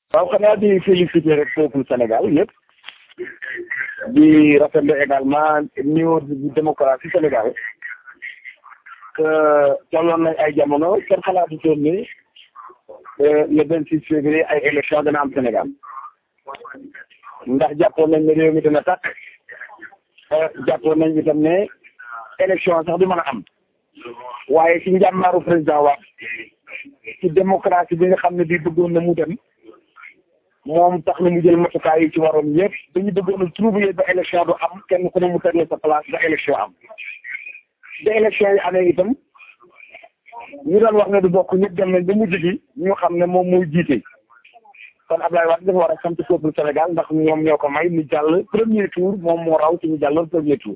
waaw xanaa di féliciter rek peuple Sénégal yëpp di rafetlu également niveau de démocratie Sénégal que tolloon nañ ay jamono kenn xalaatu toon ni le vingt six février ay élection dana am Sénégal ndax jàppoon nañ ne réew mi dina tàkk jàppoon nañ itam ne élection sax du mën a am waaye ci njàmmaaru président wax ci démocratie bi nga xam ne bii bëggoon na mu dem moom tax na mu jël matukaay yi ci waroon yëpp dañu bëggoon a trouver ba élection du am kenn ku ne mu tegle sa place ba élection am ba élection yi amee itam ñu doon wax ne du bokk ñëpp dem nañ ba mujj gi ñu xam ne moom mooy jiite kon Ablaye Wade dafa war a sant peuple Sénégal ndax ñoom ñoo ko may mu jàll premier tour moom moo raw ci ñu jàlloon premier tour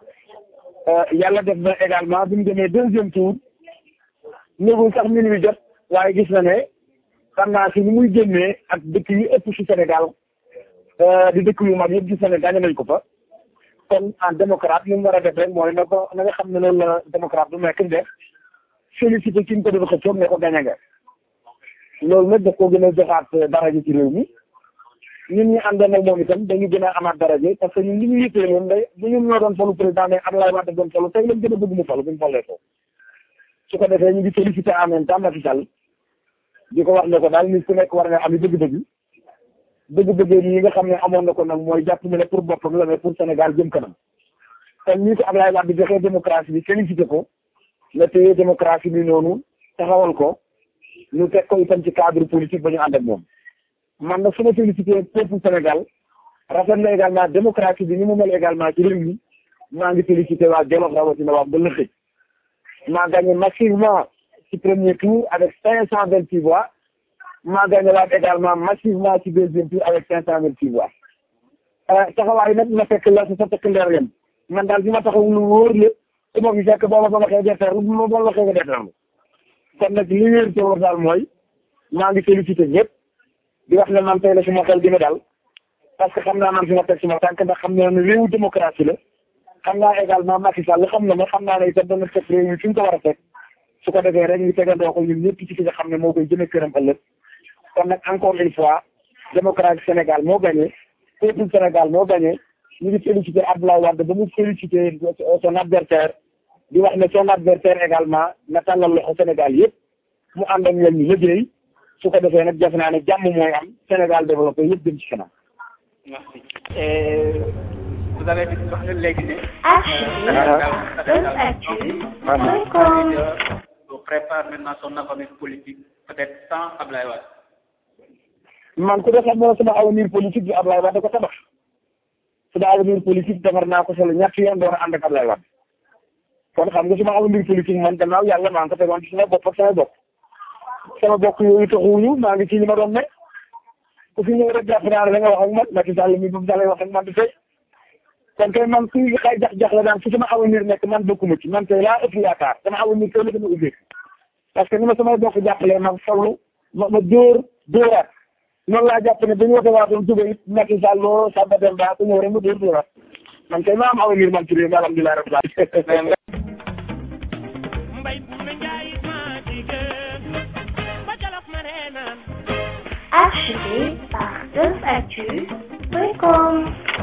yàlla def na également bi mu demee deuxième tour néegul sax minuit jot waaye gis na ne xam naa si ni muy génnee ak dëkk yu ëpp ci Sénégal di dëkk yu mag yëpp gis na ne gagné nañ ko fa kon en démocrate li mu war a def rek mooy na ko na nga xam ne loolu la démocrate du nekk def félicité ki ñu ko doon xëccoon ne ko gagné nga loolu nag daf ko gën a joxaat daraja ci réew mi ñun ñi àndoon ak moom itam dañu gën a amaat daraja parce que ñun li ñu yëppee moom day bu ñun ñoo doon falu président mais Abdoulaye Wade doon falu tey lañ gën a bëgg mu falu bu ñu falee ko su ko defee ñu ngi félicité en même temps Macky Sall di ko wax ne ko daal nit ku nekk war nga am bëgg-bëgg bëgg-bëgg yi nga xam ne amoon na ko nag mooy jàpp ne pour boppam la mais pour Sénégal jëm kanam kon ñi ko Abdoulaye Wade di joxee démocratie bi félicité ko la téye démocratie bi noonu taxawal ko ñu teg ko itam ci cadre politique ba ñu ànd ak moom man nag su ma félicité peuple Sénégal rafet na également démocratie bi ni mu mel également ci réew mi maa ngi félicité waa Jolof rawatina waa Mbëlëxëj maa gagné massivement ci premier tour avec cinq cent vingt six voix maa gagné waat également massivement ci deuxième tour avec cinq cent vingt six voix taxawaay nag na fekk la sa sa fekk leer yem man daal bi ma taxaw lu wóor la su ma fi fekk boo ma ko waxee defeer bu ma boo waxee nga defeer kon nag li wér te wóor daal mooy maa ngi félicité ñëpp di wax ne man tey la suma xel dina dal parce que xam naa man fi ma teg suma tànk ndax xam naa ne réewu démocratie la xam naa également Macky Sall xam na ma xam naa ne itam dana teg réew mi fi mu ko war a teg su ko defee rek ñu tegandoo ko ñun ñëpp ci fi nga xam ne moo koy jëme këram ëllëg kon nag encore une fois démocratie Sénégal moo gagné peuple Sénégal moo gagné ñu ngi félicité Abdoulaye Wade ba mu félicité son adversaire di wax ne son adversaire également na tàllal loxo Sénégal yëpp mu ànd ak ñoom ñu liggéey su ko defee nag jafe naa ne jàmm mooy am Sénégal développé yëpp dem ci kanam. merci et vous avez dit wax léegi ne. on prépare maintenant son avenir politique peut-être sans Ablaye Wade. man ku def xam ne sama avenir politique bi Ablaye Wade da ko tabax sama avenir politique defar naa ko solo ñett yoon door a ànd ak Ablaye Wade kon xam nga sama avenir politique man gannaaw yàlla maa ngi ko tegoon ci sama bopp ak sama bopp sama bokk yooyu taxuwuñu maa ngi ci li ma doon nekk ku fi ñëw rek jàpp naa ne da nga wax ak man Macky Sall mi bu Sall wax ak man di tey kon kay man kuy xay jax-jax la daan fu sama avenir nekk man bokkuma ci man tey laa ëpp yaakaar sama avenir tey la gën a ubbeeku parce que ni ma samay bokk jàppalee ma fallu ma ma dóor dóoraat noonu laa jàpp ne dañu wote waatoon suba it Macky Sall loo Samba Demba ku ñëw rek ma dóor dóoraat man kay ma am avenir man ci réew mi alhamdulilah rabbil alamin Acheté par 2actu.com